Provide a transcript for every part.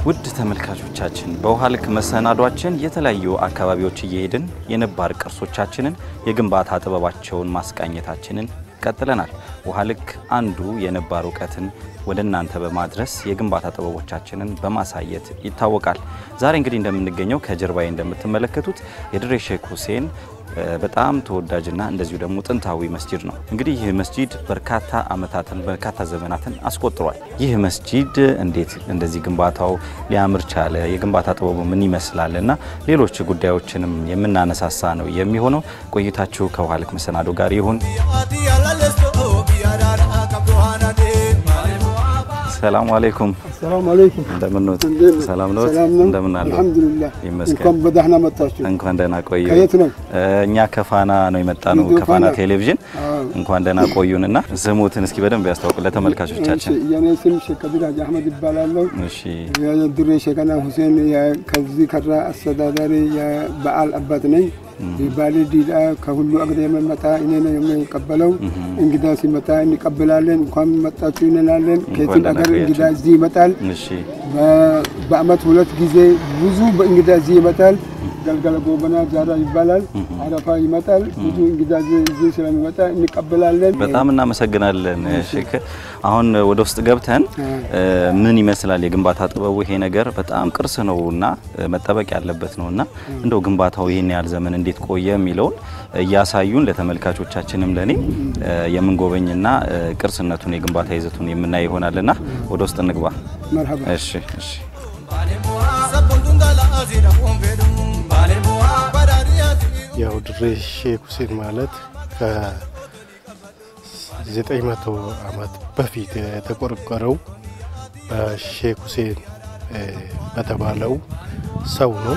ውድ ተመልካቾቻችን በውሃ ልክ መሰናዷችን የተለያዩ አካባቢዎች እየሄድን የነባር ቅርሶቻችንን የግንባታ ጥበባቸውን ማስቃኘታችንን ቀጥለናል። ውሃ ልክ አንዱ የነባር እውቀትን ወደ እናንተ በማድረስ የግንባታ ጥበቦቻችንን በማሳየት ይታወቃል። ዛሬ እንግዲህ እንደምንገኘው ከጀርባዬ እንደምትመለከቱት የድሬ ሼክ ሁሴን በጣም ተወዳጅና እንደዚሁ ደግሞ ጥንታዊ መስጂድ ነው። እንግዲህ ይህ መስጂድ በርካታ ዓመታትን በርካታ ዘመናትን አስቆጥሯል። ይህ መስጂድ እንዴት እንደዚህ ግንባታው ሊያምር ቻለ? የግንባታ ጥበቡ ምን ይመስላል? እና ሌሎች ጉዳዮችንም የምናነሳሳ ነው የሚሆነው። ቆይታችሁ ከውሃ ልክ መሰናዶ ጋር ይሁን። ሰላሙ አለይኩም። ሰላም አለይኩም። እንደምንወት እንዴት ነው? ሰላም ነው? ሰላም ነው? እንደምን አሉ? አልሐምዱሊላህ። ይመስገን። እንኳን በደህና መጣችሁ። እንኳን ደህና ቆዩ። ከየት ነው? እኛ ከፋና ነው የመጣ ነው፣ ከፋና። ከፋና ቴሌቪዥን። አዎ። እንኳን ደህና ቆዩንና ስሙትን እስኪ በደንብ ያስታውቁ ለተመልካቾቻችን። እሺ፣ የኔ ስም ሼክ ከቢር ሀጂ አህመድ ይባላለሁ። እሺ የድሬ ሼከና ሁሴን የ- ከዚህ ከራ አስተዳዳሪ የበዓል አባት ነኝ። የባሌ ዲዳ ከሁሉ አገር የመመጣ እኔ ነው የሚቀበለው። እንግዳ ሲመጣ እንቀበላለን። እንኳን መጣችሁ እንላለን። ከየትም ደህና አገር ቆያችሁ። እንግዳ እዚህ ይመጣል። እሺ በ- በአመት ሁለት ጊዜ ብዙ በእንግዳ እዚህ ይመጣል። ገልገለ ጎበና ጃራ ይባላል። አረፋ ይመጣል። ብዙ እንግዳ እዚህ እዚህ ስለሚመጣ እንቀበላለን። በጣም እናመሰግናለን ሼክ። አሁን ወደ ውስጥ ገብተን እ፣ ምን ይመስላል የግንባታ ጥበቡ? ይሄ ነገር በጣም ቅርስ ነው እና እ፣ መጠበቅ ያለበት ነው እና እንደው ግንባታው ይህን ያህል ዘመን እንዴት ቆየ የሚለውን እያሳዩን ለተመልካቾቻችንም ለኔ እ፣ የምንጎበኝና እ፣ ቅርስነቱን የግንባታ ይዘቱን የምናይ ይሆናልና ወደ ውስጥ እንግባ። መርሀባ እሺ እሺ ያው ድሬ ሼክ ሁሴን ማለት ከዘጠኝ መቶ ዓመት በፊት የተቆረቆረው በሼክ ሁሴን እ፣ በተባለው ሰው ነው።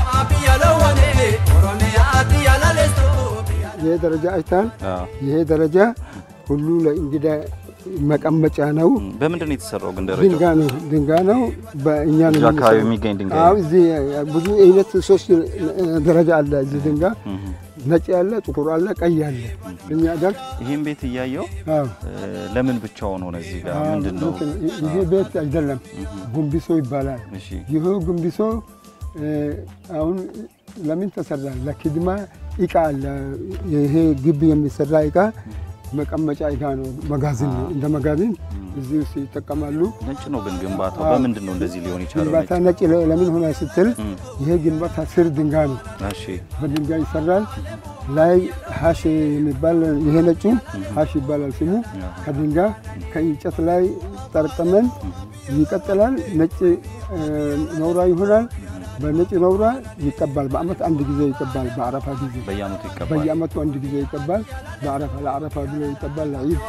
ይሄ ደረጃ አይታል። አዎ። ይሄ ደረጃ ሁሉ ለእንግዳ መቀመጫ ነው። በምንድን ነው የተሰራው ግን ደረጃው? ድንጋይ ነው ድንጋይ ነው። በእኛ ነው እዚሁ አካባቢ የሚሰራው። የሚገኝ ድንጋይ አዎ፣ ነው? እዚህ ብዙ አይነት ሶስት ደረጃ አለ። እዚህ ድንጋይ ነጭ ያለ፣ ጥቁር አለ፣ ቀይ አለ። እኛ ጋር ይህም ቤት እያየው አዎ እ፣ ለምን ብቻውን ሆነ እዚህ ጋር አዎ፣ ምንድን ነው? እንትን ይሄ ቤት አይደለም፣ ጉንቢሶ ይባላል። እሺ ይህ ጉንቢሶ እ፣ አሁን ለምን ተሰራ? ለኪድማ እቃ አለ። ይሄ ግቢ የሚሰራ እቃ መቀመጫ እቃ ነው። መጋዘን ነው። እንደ መጋዘን እዚህ ውስጥ ይጠቀማሉ። ነጭ ነው ግን ግንባታው አዎ። በምንድን ነው እንደዚህ ሊሆን የቻለው? ግንባታ ነጭ ለ- ለምን ሆነ ስትል ይሄ ግንባታ ስር ድንጋይ ነው። እሺ በድንጋይ ይሰራል። ላይ ሀሽ የሚባል ይሄ ነጩ ሀሽ ይባላል ስሙ። ከድንጋይ ከእንጨት ላይ ጠርጠመን ይቀጥላል። ነጭ እ፣ ነውራ ይሆናል። በነጭ ነውራ ይቀባል። በአመት አንድ ጊዜ ይቀባል። በአረፋ ጊዜ በየአመቱ ይቀባል። በየአመቱ አንድ ጊዜ ይቀባል። በአረፋ ለአረፋ ብሎ ይቀባል። ለዒድ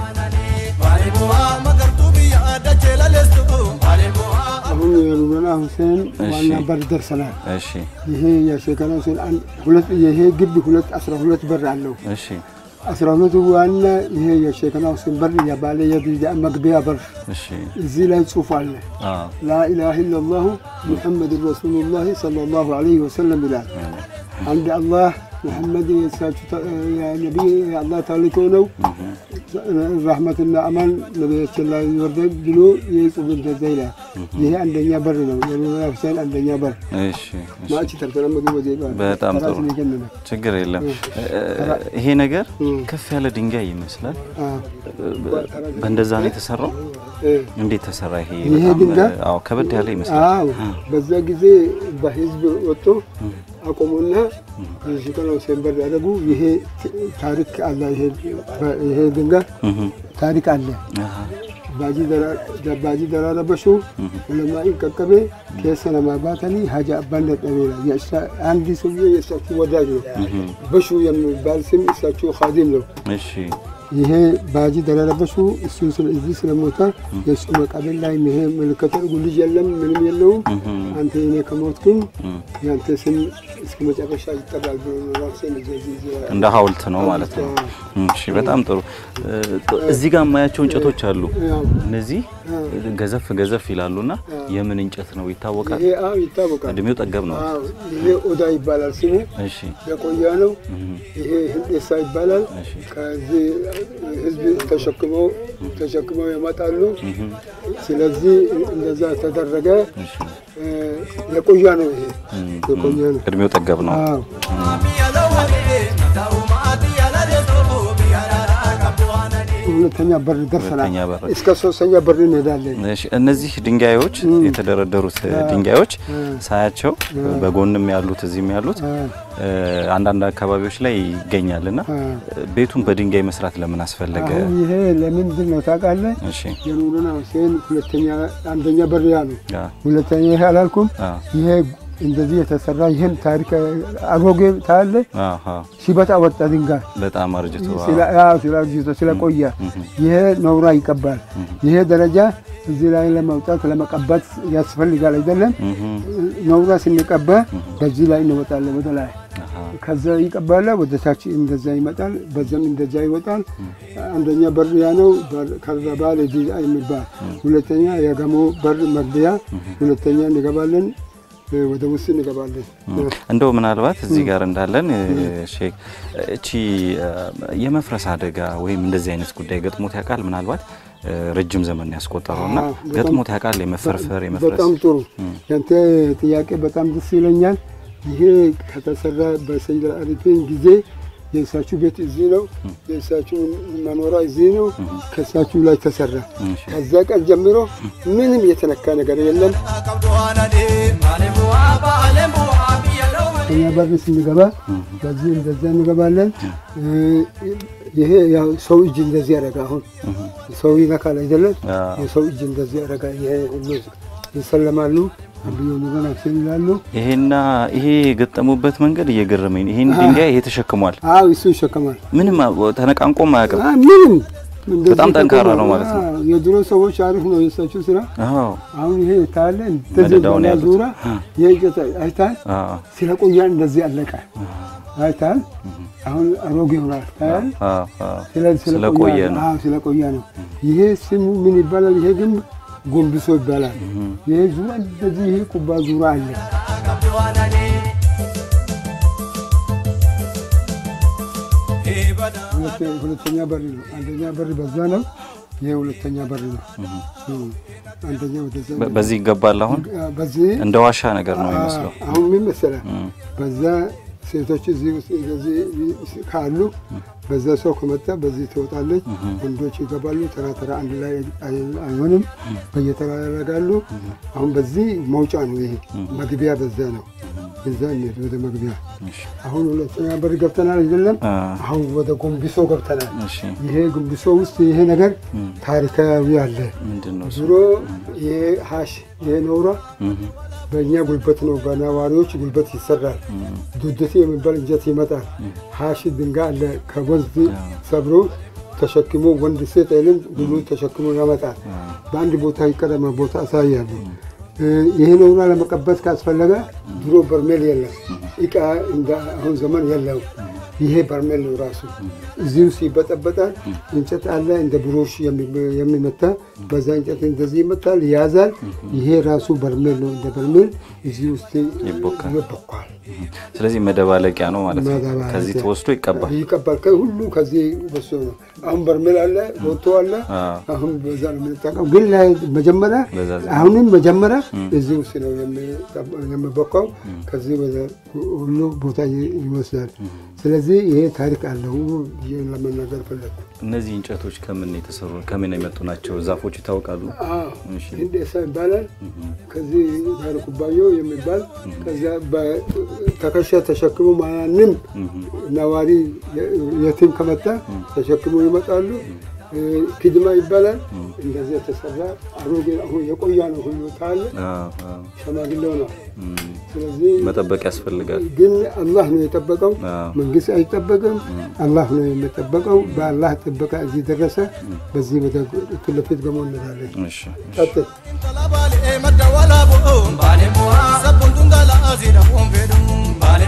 አሁን የሉለና ሁሴን ዋና እሺ። በር ደርሰናል። እሺ ይሄ የሼከና ሁሴን አንድ ሁለት ይሄ ግቢ ሁለት አስራ ሁለት በር አለው። እሺ አስራ ሁለቱ ዋና ይሄ የሼከና ሁሴን በር የባለ የቢዳ መግቢያ በር እሺ እዚህ ላይ ጽሑፍ አለ። አዎ ላኢላሃ ኢለላሁ ሙሐመድ ረሱሉላህ ሰለላሁ ዐለይሂ ወሰለም ይላል። አንድ አላህ ሙሐመድ የእሳቸው ተ- የነቢይ የአላህ ታልኮ ነው። ረህመትና አማን ነቢያችን ላይ ይወርዳል ብሎ የጽሑፍ እንደዛ ይላል። ይሄ አንደኛ በር ነው። የሉለና ሁሴን አንደኛ በር እሺ እሺ። ማእቺ ተርተለመዱ ወዜባ በጣም ጥሩ። ተራስን የገነነ ችግር የለም። እ፣ ይሄ ነገር እም። ከፍ ያለ ድንጋይ ይመስላል። አዎ። በእንደዛ ነው የተሰራው። እ፣ እንዴት ተሰራ? ይሄ ይሄ በጣም ድንጋይ? አዎ ከበድ ያለ ይመስላል። አዎ በዛ ጊዜ በህዝብ ወጥቶ አቆሙና ሼከና ሁሴን በር ያደረጉ። ይሄ ታሪክ አለ። ይሄ ይሄ ድንጋይ እህ ታሪክ አለ። አሃ ባጂ ደራራ በሹ ዑለማኢ ቀቀቤ ኬሰ ነማ ባተኒ ሀጃ አባን ደጠቤላ አንድ ሰውዬ የእሳቸው ወዳጅ ነው። በሹ የሚባል ስም እሳቸው ካዲም ነው። እሺ ይሄ ባጂ ደረረበሱ እሱ ስለ- እዚህ ስለሞተ የእሱ መቃብር ላይ ይሄ ምልክት አድርጉ። ልጅ የለም ምንም የለውም። አንተ እኔ ከሞትኩኝ የአንተ ስም እስከ መጨረሻ ይጠራል ብሎ ነው ራሴን እንደዚህ ይዘ- እንደ ሐውልት ነው ማለት ነው። እሺ፣ በጣም ጥሩ። እ፣ እዚህ ጋር የማያቸው እንጨቶች አሉ። ያው እነዚህ ገዘፍ ገዘፍ ይላሉና የምን እንጨት ነው ይታወቃል? ይሄ አዎ ይታወቃል። እድሜው ጠገብ ነው። አዎ ይሄ ኦዳ ይባላል ስሙ እሺ፣ የቆያ ነው። ይሄ ህንዴሳ ይባላል። እሺ። ከዚህ ህዝብ ተሸክመው ተሸክመው ያመጣሉ። ስለዚህ እንደዛ ተደረገ። እሺ። እ፣ የቆያ ነው። ይሄ የቆያ ነው። እድሜው ጠገብ ነው። አዎ ሁለተኛ በር ደርሰናል። ሁለተኛ በር። እስከ ሶስተኛ በር እንሄዳለን። እሺ፣ እነዚህ ድንጋዮች የተደረደሩት ድንጋዮች ሳያቸው በጎንም ያሉት እዚህም ያሉት እ፣ አንዳንድ አካባቢዎች ላይ ይገኛልና ቤቱን በድንጋይ መስራት ለምን አስፈለገ? አሁን ይሄ ለምንድን ነው ታውቃለህ? እሺ፣ የኑሩና ሁሴን ሁለተኛ አንደኛ በር ያ ነው። አ፣ ሁለተኛ ይሄ አላልኩም። አ፣ ይሄ እንደዚህ የተሰራ ይህን ታሪክ አሮጌ ታለ አሃ፣ ሲበጣ ወጣ ድንጋይ በጣም አርጅቶ አ፣ ስለአርጅቶ ስለቆየ ይሄ ነውራ ይቀባል። ይሄ ደረጃ እዚህ ላይ ለመውጣት ለመቀባት ያስፈልጋል አይደለም። ነውራ ስንቀባ በዚህ ላይ እንወጣለን ወደ ላይ አሃ፣ ከዛ ይቀባለ ወደ ታች እንደዛ ይመጣል። በዛም እንደዛ ይወጣል። አንደኛ በር ያ ነው። ከዛ ባለ ዲዛ የሚባል ሁለተኛ የገሞ በር መግቢያ ሁለተኛ እንገባለን። ወደ ውስጥ እንገባለን። እንደው ምናልባት እዚህ ጋር እንዳለን ሼክ እቺ የመፍረስ አደጋ ወይም እንደዚህ አይነት ጉዳይ ገጥሞት ያውቃል? ምናልባት ረጅም ዘመን ያስቆጠረውና አዎ፣ በጣም- ገጥሞት ያውቃል? የመፈርፈር የመፍረስ በጣም ጥሩ ያንተ ጥያቄ በጣም ደስ ይለኛል። ይሄ ከተሰራ በሰይድ አሪፊን ጊዜ የእሳችሁ ቤት እዚህ ነው፣ የእሳችሁ መኖሪያ እዚህ ነው። ከእሳችሁ ላይ ተሰራ። እሺ። ከዛ ቀን ጀምሮ ምንም የተነካ ነገር የለም። እኛ በር ስንገባ በዚህ እንደዛ እንገባለን። ይሄ ያው ሰው እጅ እንደዚህ ያደረጋ አሁን ሰው ይነካል አይደለም? አዎ። የሰው እጅ እንደዚህ ያደረጋ ይሄ ሁሉ ይሰለማሉ። አብዮ ንገና ሲል ይላሉ። ይሄና ይሄ የገጠሙበት መንገድ እየገረመኝ ነው። ይሄን ድንጋይ ይሄ ተሸክሟል። አዎ እሱ ይሸከማል። ምንም ተነቃንቆም አያውቅም። አ- ምንም እንደዚህ በጣም ጠንካራ ተቆማ- ነው ማለት ነው። አዎ፣ የድሮ ሰዎች አሪፍ ነው የእሳቸው ስራ። አዎ አሁን ይሄ ታለ እንደዚህ መደዳውን ባላ ያሉት። ዙራ የእንጨት አይታል አዎ ስለቆያ እንደዚህ አለቀ አይታል። አሁን አሮጌ ሆኗል ታያል። አዎ አዎ ስለዚህ ስለቆየ ነው። አዎ ስለቆየ ነው። ይሄ ስሙ ምን ይባላል? ይሄ ግን ጎንብሶ ይባላል። ይሄ ዙራ እንደዚህ ይሄ ቁባ ዙራ አለ። ሁለተ- ሁለተኛ በር ነው። አንደኛ በር በዛ ነው። ይሄ ሁለተኛ በር ነው። እም፣ አንደኛ ወደዛ በ- በዚህ ይገባል። አሁን አ- በዚህ እንደ ዋሻ ነገር ነው የሚመስለው። አሁን ምን መሰለህ በዛ ሴቶች እዚህ ውስጥ እንደዚህ ካሉ በዛ ሰው ከመጣ በዚህ ትወጣለች። ወንዶች ይገባሉ። ተራ ተራ አንድ ላይ አይ- አይሆንም፣ በየተራ ያደርጋሉ። አሁን በዚህ መውጫ ነው። ይሄ መግቢያ በዛ ነው። እዛ እንሂድ ወደ መግቢያ። እሺ አሁን ሁለተኛ በር ገብተናል አይደለም? አ፣ አሁን ወደ ጎንቢሶ ገብተናል። እሺ ይሄ ጎንቢሶ ውስጥ ይሄ ነገር ታሪካዊ አለ። ምንድን ነው እሱ? ድሮ ይሄ ሀሽ ይሄ ነውራ እህ፣ በእኛ ጉልበት ነው፣ በነዋሪዎች ጉልበት ይሰራል። ዱድቴ የሚባል እንጨት ይመጣል። ሀሺ ድንጋይ አለ ከወንዝ ሰብሮ ተሸክሞ ወንድ ሴት አይልም ሁሉ ተሸክሞ ያመጣል። በአንድ ቦታ ይቀደመ ቦታ አሳያሉ። ይህ ነውና ለመቀበት ካስፈለገ ድሮ በርሜል የለም፣ እቃ እንደ አሁን ዘመን የለው። ይሄ በርሜል ነው ራሱ። እዚህ ውስጥ ይበጠበጣል። እንጨት አለ እንደ ብሮሽ የሚ- የሚመታ በዛ እንጨት እንደዚህ ይመታል፣ ያዛል። ይሄ ራሱ በርሜል ነው። እንደ በርሜል እዚህ ውስጥ ይቦካል። ይቦካል፣ ስለዚህ መደባለቂያ ነው ማለት ነው። መደባለቂያ። ከዚህ ተወስዶ ይቀባል። ይቀባል። ከሁሉ ከዚህ በሱ ነው። አሁን በርሜል አለ፣ ቦቶ አለ። አዎ። አሁን በዛ ነው የምንጠቀም። ግን ላይ መጀመሪያ በዛ ዘመን። አሁንም መጀመሪያ እዚህ ውስጥ ነው የሚቦካው። ከዚህ ወደ ሁሉ ቦታ ይ- ይወስዳል። ስለዚህ ይሄ ታሪክ አለው ብዬ ለመናገር ፈለግኩ። እነዚህ እንጨቶች ከምን የተሰሩ ከምን የመጡ ናቸው? ዛፎች ይታወቃሉ? እሺ። ህንዴሳ ይባላል። ከዚህ ጋር ኩባዮ የሚባል ከዚያ በተከሻ ተሸክሞ ማንም ነዋሪ የቲም ከመጣ ተሸክሞ ይመጣሉ። ኪድማ ይባላል። እንደዚህ የተሰራ አሮጌ አሁን የቆያ ነው ሁሉ ካለ አዎ፣ አዎ። ሸማግሌው ነው። እም፣ ስለዚህ መጠበቅ ያስፈልጋል። ግን አላህ ነው የጠበቀው። አዎ። መንግስት አይጠበቅም። አላህ ነው የሚጠበቀው። በአላህ ጥበቃ እዚህ ደረሰ። በዚህ ወደ ፊት ለፊት ገሞ እንላለን። እሺ፣ እሺ። ቀጥል Baale madda walaaboo baale mo'aa sabboon tungalaa asii dhabuun fedhu baale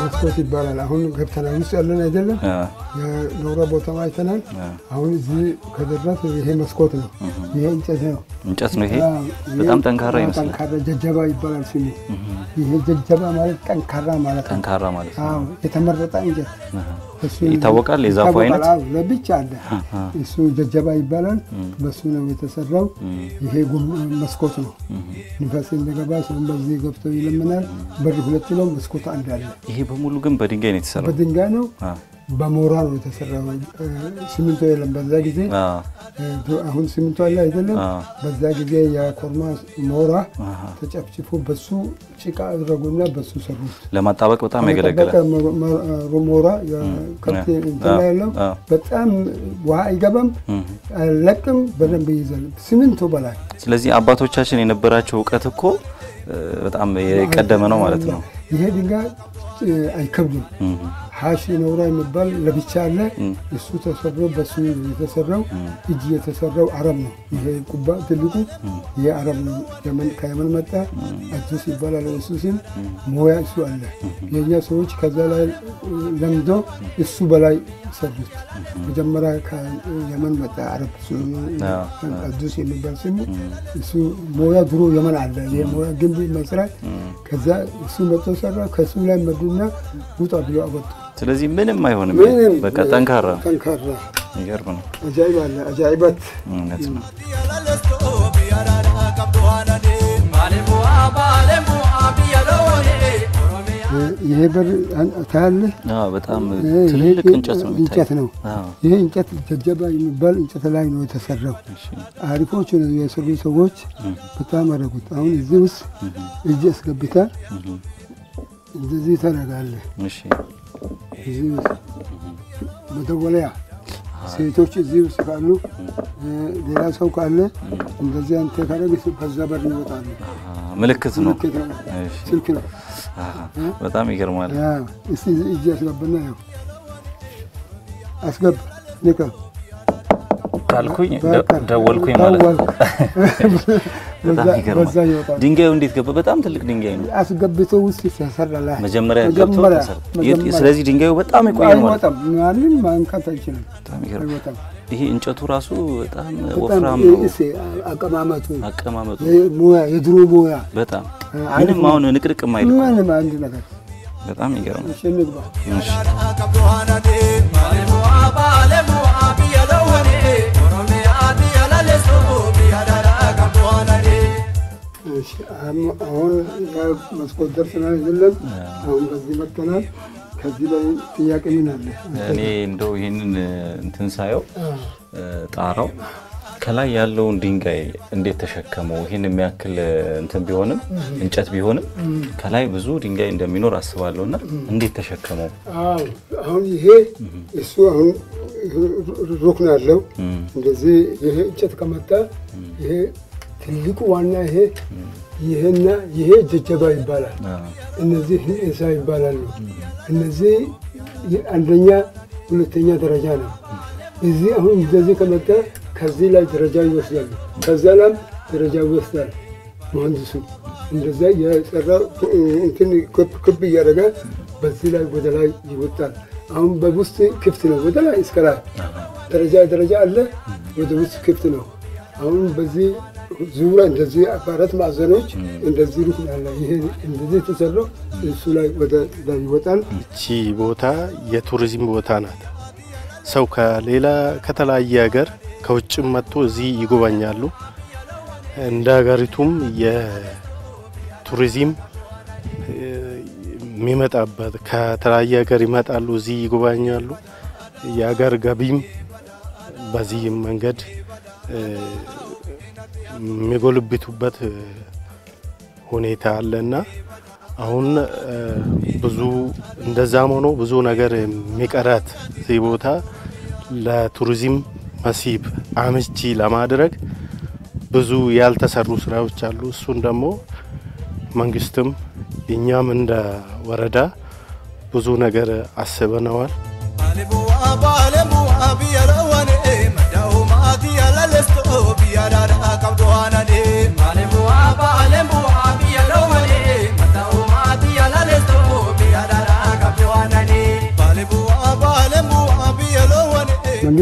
መስኮት ይባላል። አሁን ገብተናል ውስጥ ያለን አይደለም አ፣ የኖረ ቦታ አይተናል። አ፣ አሁን እዚህ ከደረስ ይሄ መስኮት ነው። ይሄ እንጨት ነው። እንጨት ነው ይሄ። አዎ፣ ይሄ በጣም ጠንካራ ይመስላል። ጠንካራ ጀጀባ ይባላል ስሙ። ይሄ ጀጀባ ማለት ጠንካራ ማለት ነው። ጠንካራ ማለት ነው። አዎ የተመረጠ እንጨት አሃ። እሱ ይታወቃል የዛፉ ይታወቃል። አይነት? አዎ፣ ለብቻ አለ። እሱ ጀጀባ ይባላል። በሱ ነው የተሰራው። ይሄ ጉም- መስኮት ነው። ንፋስ እንደገባ ሰውን በዚህ ገብቶ ይለምናል። በር ሁለት ነው፣ መስኮት አንድ አለ። ይሄ በሙሉ ግን በድንጋይ ነው የተሰራው። በድንጋይ ነው፣ አ፣ በሞራ ነው የተሰራው። እ፣ ሲሚንቶ የለም በዛ ጊዜ። አ፣ እ፣ አሁን ሲሚንቶ አለ አይደለም። አ፣ በዛ ጊዜ የኮርማ ሞራ አሃ። ተጨፍጭፎ በሱ ጭቃ አድረጉና በሱ ሰሩት። ለማጣበቅ በጣም ያገለግላል። በቃ ሞ- ሞ- ሞራ የከብት አ፣ እንትን ላይ ያለው አ። በጣም ውሃ አይገባም፣ አይለቅም፣ በደንብ ይይዛል። ሲሚንቶ በላይ ስለዚህ አባቶቻችን የነበራቸው እውቀት እኮ እ፣ በጣም የቀደመ ነው ማለት ነው። ይሄ ድንጋይ እ፣ አይከብድም። እም፣ ሀሺ ነውራ የሚባል ለብቻ አለ። እሱ ተሰሮ በሱ የተሰራው እጅ የተሰራው አረብ ነው። ይሄ ቁባ ትልቁ ይሄ አረብ ነው። የመን ከየመን መጣ አዲስ ይባላል። እሱ ሲል ሞያ እሱ አለ። የእኛ ሰዎች ከዛ ላይ ለምዶ እሱ በላይ ሰሩት። መጀመሪያ ከየመን መጣ አረብ አዲስ የሚባል ስሙ እሱ ሞያ ድሮ የመን አለ። ይሄ ሞያ ግንብ መስራት ከዛ እሱ መጥቶ ሰራ። ከሱ ላይ መዱና ውጣ ብሎ አወጡ። ስለዚህ ምንም አይሆንም። ምንም በቃ ጠንካራ ነው። ጠንካራ የሚገርም ነው። አጃይብ አለ አጃይበት እውነት ነው። ይሄ በር ታያለህ። አዎ፣ በጣም ይሄ ትልልቅ እንጨት ነው እንጨት የሚታየው። ነው። አዎ፣ ይሄ እንጨት ጀጀባ የሚባል እንጨት ላይ ነው የተሰራው። እሺ፣ አሪፎች ነው የሰሩ ሰዎች በጣም አደረጉት። አሁን እዚህ ውስጥ እጅ አስገብታ እንደዚህ ታደርጋለህ። እሺ፣ እዚህ ውስጥ መደወለያ ሴቶች እዚህ ውስጥ ካሉ ሌላ ሰው ካለ እንደዚህ አንተ ካደረግ በዛ በር ይወጣሉ። አዎ፣ ምልክት ነው። ምልክት ነው፣ እሺ፣ ስልክ ነው። አዎ፣ በጣም ይገርማል። ያ እስቲ እጅ አስገባና ያው አስገባ ንካ ካልኩኝ ደ- በቃ ደወልኩኝ ማለት ነው። ደወልኩ። በጣም በዛ- ይገርማል። በዛ ይወጣል። ድንጋዩ እንዴት ገባ? በጣም ትልቅ ድንጋይ ነው። አስገብቶ ውስጥ ተሰራላ። መጀመሪያ ገብቶ መጀመሪያ ተሰራ። መጀመሪያ ስለዚህ ድንጋዩ በጣም የቆየ ነው ማለት ነው። አይወጣም፣ ማንም ማንካት አይችልም። በጣም ይገርማል። አይወጣም። ይሄ እንጨቱ ራሱ በጣም በጣም ወፍራም ነው። እሴ አቀማመጡ አቀማመጡ ይሄ ሙያ የድሮ ሙያ በጣም አሪፍ ምንም ነው። አሁን ንቅንቅ የማይል ምንም አንድ ነገር በጣም ይገርማል። እሺ እንግባ። እሺ፣ እሺ አሁን አሁን መስኮት ደርሰናል አይደለም? አሁን በዚህ መጥተናል። ከዚህ ላይ ጥያቄ ምን አለ? እኔ እንደው ይህንን እንትን ሳየው እ፣ ጣራው ከላይ ያለውን ድንጋይ እንዴት ተሸከመው? ይህን የሚያክል እንትን ቢሆንም እንጨት ቢሆንም ከላይ ብዙ ድንጋይ እንደሚኖር አስባለሁ እና እንዴት ተሸከመው? አዎ አሁን ይሄ እሱ አሁን ሩክን አለው እንደዚህ ይሄ እንጨት ከመጣ ይሄ ትልቁ ዋና ይሄ ይሄና ይሄ ጀጀባ ይባላል። አዎ፣ እነዚህ ህንሳ ይባላሉ። እነዚህ አንደኛ ሁለተኛ ደረጃ ነው። እዚህ አሁን እንደዚህ ከመጣ ከዚህ ላይ ደረጃ ይወስዳሉ። ከዛ ላም ደረጃ ይወስዳል መሀንዲሱ። እንደዛ የሰራ እንትን ክብ ክብ እያደረገ በዚህ ላይ ወደ ላይ ይወጣል። አሁን በውስጥ ክፍት ነው፣ ወደ ላይ እስከ ላይ ደረጃ ደረጃ አለ። ወደ ውስጥ ክፍት ነው። አሁን በዚህ ዙሪያ እንደዚህ አራት ማዕዘኖች እንደዚህ ሩቅ ያለ ይሄ እንደዚህ የተሰራው እሱ ላይ ወደ ላይ ይወጣል። እቺ ቦታ የቱሪዝም ቦታ ናት። ሰው ከሌላ ከተለያየ ሀገር ከውጭም መጥቶ እዚህ ይጎበኛሉ። እንደ ሀገሪቱም የቱሪዝም እ፣ የሚመጣበት ከተለያየ ሀገር ይመጣሉ፣ እዚህ ይጎበኛሉ። የሀገር ገቢም በዚህ መንገድ እ፣ የሚጎልብቱበት እ፣ ሁኔታ አለና አሁን እ፣ ብዙ እንደዛም ሆኖ ብዙ ነገር የሚቀራት እዚህ ቦታ ለቱሪዝም መስህብ አመቺ ለማድረግ ብዙ ያልተሰሩ ስራዎች አሉ። እሱን ደግሞ መንግስትም እኛም እንደ ወረዳ ብዙ ነገር አስበነዋል። Malee bu'aa biyya dhoowwalee mataa uumaati yaala leestoo biyya dhadhaa qabdu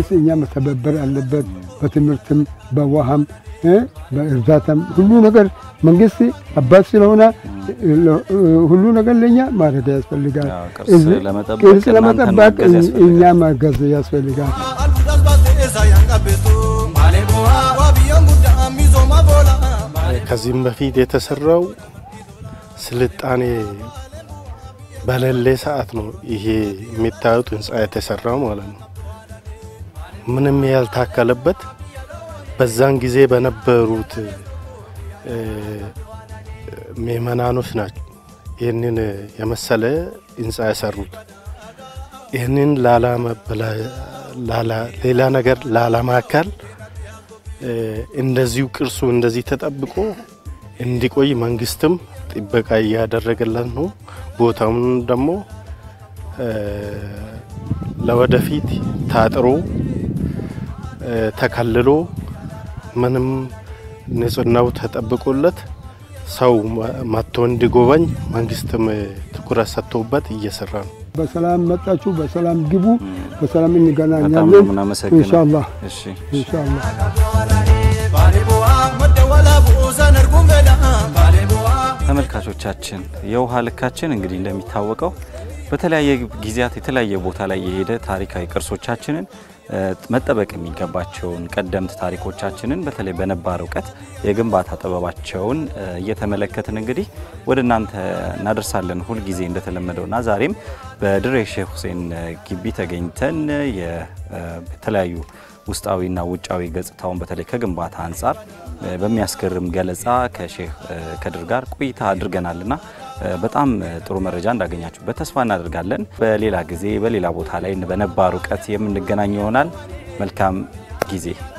መንግስት እኛ መተባበር አለበት። በትምህርትም በውሃም እ በእርዳታም ሁሉ ነገር መንግስት አባት ስለሆነ ሁሉ ነገር ለእኛ ማድረግ ያስፈልጋል። ያው ቅርስ እዚህ ለመጠበቅ ቅርስ እናንተን ለመጠበቅ ማገዝ ያስፈልጋል። እኛ ማገዝ ያስፈልጋል። ከዚህም በፊት የተሰራው ስልጣኔ በሌለ ሰዓት ነው ይሄ የሚታዩት ህንፃ የተሰራው ማለት ነው። ምንም ያልታከለበት በዛን ጊዜ በነበሩት እ፣ ምእመናኖች ናቸው ይህንን የመሰለ ህንፃ የሰሩት። ይህንን ላላመበላ- ላላ- ሌላ ነገር ላላማካል እ፣ እንደዚሁ ቅርሱ እንደዚህ ተጠብቆ እንዲቆይ መንግስትም ጥበቃ እያደረገለት ነው። ቦታውን ደግሞ እ፣ ለወደፊት ታጥሮ እ፣ ተከልሎ ምንም ንጽህናው ተጠብቆለት ሰው መ- መጥቶ እንዲጎበኝ መንግስትም እ፣ ትኩረት ሰጥቶበት እየሰራ ነው። በሰላም መጣችሁ፣ በሰላም ግቡ፣ በሰላም በጣም ነው እንገናኛለን የምናመሰግነው። ኢንሻአላህ እሺ ኢንሻአላህ። ተመልካቾቻችን የውሃ ልካችን እንግዲህ እንደሚታወቀው በተለያየ ጊዜያት የተለያየ ቦታ ላይ የሄደ ታሪካዊ ቅርሶቻችንን እ፣ መጠበቅ የሚገባቸውን ቀደምት ታሪኮቻችንን በተለይ በነባር እውቀት የግንባታ ጥበባቸውን እ፣ እየተመለከትን እንግዲህ ወደ እናንተ እናደርሳለን ሁልጊዜ እንደተለመደውና ዛሬም በድሬ ሼህ ሁሴን እ፣ ግቢ ተገኝተን የ- እ፣ የተለያዩ ውስጣዊና ውጫዊ ገጽታውን በተለይ ከግንባታ አንጻር እ፣ በሚያስገርም ገለጻ ከሼህ እ፣ ከድር ጋር ቆይታ አድርገናልና እ፣ በጣም እ፣ ጥሩ መረጃ እንዳገኛችሁበት ተስፋ እናደርጋለን። በሌላ ጊዜ በሌላ ቦታ ላይ በነባር እውቀት የምንገናኝ ይሆናል። መልካም ጊዜ